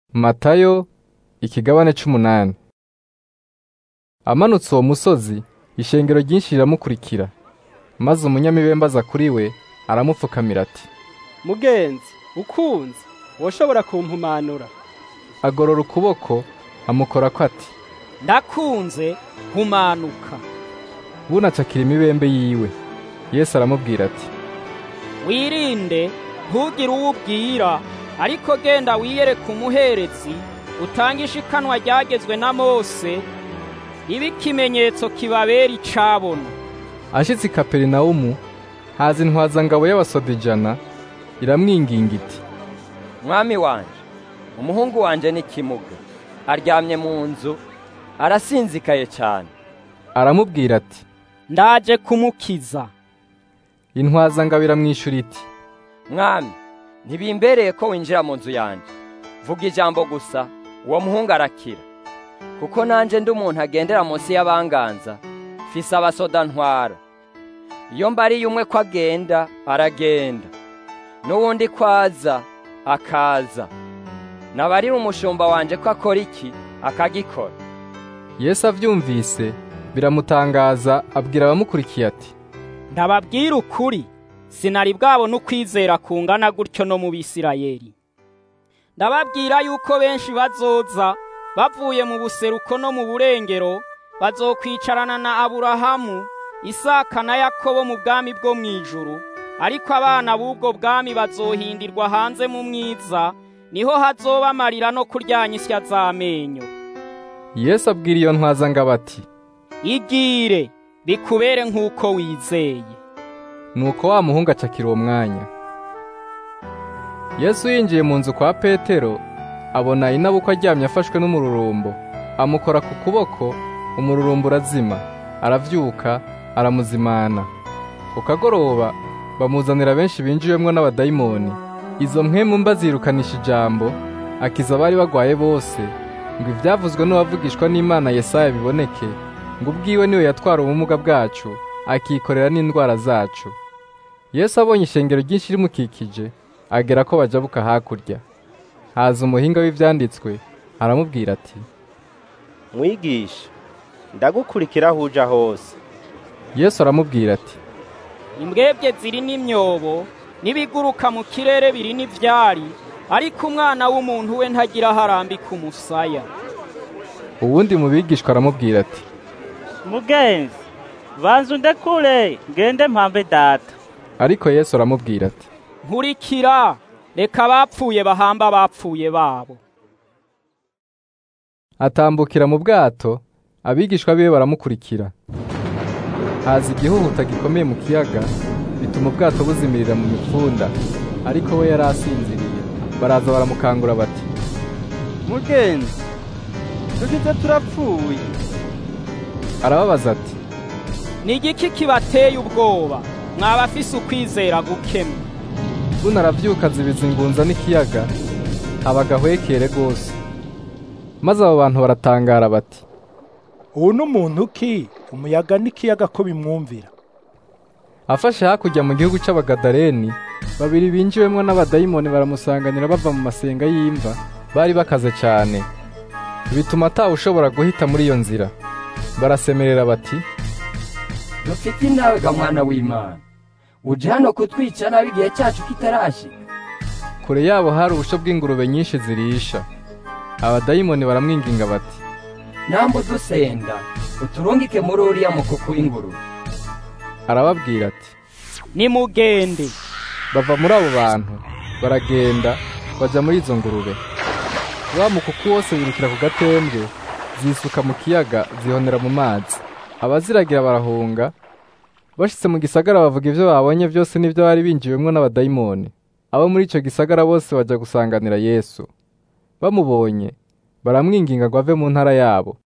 Matayo ikigabane c'umunani amanutse uwo musozi ishengero ryinshi riramukurikira maze umunyamibembe aza kuri we aramupfukamira ati mugenzi ukunze woshobora kumpumanura agorora ukuboko amukorako ati ndakunze humanuka bunacakira imibembe yiwe yesu aramubwira ati wirinde ntugire uwo ubwira ariko genda wiyereke umuherezi utange ishikanwa ryagezwe na mose ibe ikimenyetso kibabera icabona ashitse i kaperinawumu haza intwazangabo y'abasoda ijana iramwinginga iti mwami wanje umuhungu wanje ni kimuga aryamye mu nzu arasinzikaye cyane aramubwira ati ndaje kumukiza intwazangabo iramwishura iti mwami ntibimbereye ko winjira mu nzu yanjye vuga ijambo gusa uwo muhungu arakira kuko nanjye ndi umuntu agendera munsi y'abanganza fise abasoda ntwara iyo mbariye umwe ko agenda aragenda n'uwundi ko aza akaza nabarira umushumba wanje ko akora iki akagikora yesu avyumvise biramutangaza abwira abamukurikiye ati ndababwira ukuri sinari bwabona ukwizera kungana gutyo no mu bisirayeli ndababwira yuko benshi bazoza bavuye mu buseruko no mu burengero bazokwicarana na aburahamu isaka na yakobo mu bwami bwo mu ijuru ariko abana b'ubwo bwami bazohindirwa hanze mu mwiza niho hazoba amarira no kuryanya isya z'amenyo yesu abwira iyo ntwazangabo ati igire bikubere nk'uko wizeye nuko wa muhungu acakira uwo mwanya yesu yinjiye mu nzu kwa petero abona inabukwa aryamye afashwe n'umururumbo amukora ku kuboko umururumbo urazima aravyuka aramuzimana ku kagoroba bamuzanira benshi binjiwemwo n'abadayimoni izo mpwemu mba zirukanisha ijambo akiza abari bagwaye bose ngo ivyavuzwe n'uwavugishwa n'imana yesaya biboneke ngo ubwiwe niwe yatwara ubumuga bwacu akikorera n'indwara zacu yesu abonye ishengero ryinshi rimukikije agera ko bajabuka hakurya haza umuhinga w'ivyanditswe aramubwira ati mwigisha ndagukurikira aho uja hose yesu aramubwira ati imbwebwe ziri n'imyobo n'ibiguruka mu kirere biri n'ivyari ariko umwana w'umuntu we ntagira aho arambika umusaya uwundi mu bigishwa aramubwira ati mugenzi banza undekure ngende mpambe data ariko yesu aramubwira ati nkurikira reka abapfuye bahamba abapfuye babo atambukira mu bwato abigishwa biwe baramukurikira haza igihuhuta gikomeye mu kiyaga bituma ubwato buzimirira mu mipfunda ariko we yari asinziriye baraza baramukangura bati mugenzi dushize turapfuye arababaza ati ni igiki kibateye ubwoba mwaba afise ukwizera gukemwe buno aravyuka azibiza ingunza n'ikiyaga haba agahwekere rwose maze abo bantu baratangara bati ubu ni umuntu ki umuyaga n'ikiyaga ko bimwumvira afashe hakurya mu gihugu c'abagadareni babiri binjiwemwo n'abadayimoni baramusanganira bava mu masenga y'imva bari bakaze cane bituma atawe ushobora guhita muri iyo nzira barasemerera bati dufite inawe ga mwana w'imana uje hano kutwica nabi igihe cyacu kitarashika kure yabo hari ubusho bw'ingurube nyinshi zirisha abadayimoni baramwinginga bati nambu dusenda uturungike muri uriya mukuku w'ingurube arababwira ati nimugende bava muri abo bantu baragenda baja muri izo ngurube wa mukuku wose wirukira ku gatembwe zisuka mu kiyaga zihonera mu mazi abaziragira barahunga bashitse mu gisagara bavuga ivyo babonye vyose n'ivyo bari binjiwemwo n'abadayimoni abo muri ico gisagara bose baja gusanganira yesu bamubonye baramwinginga ngo ave mu ntara yabo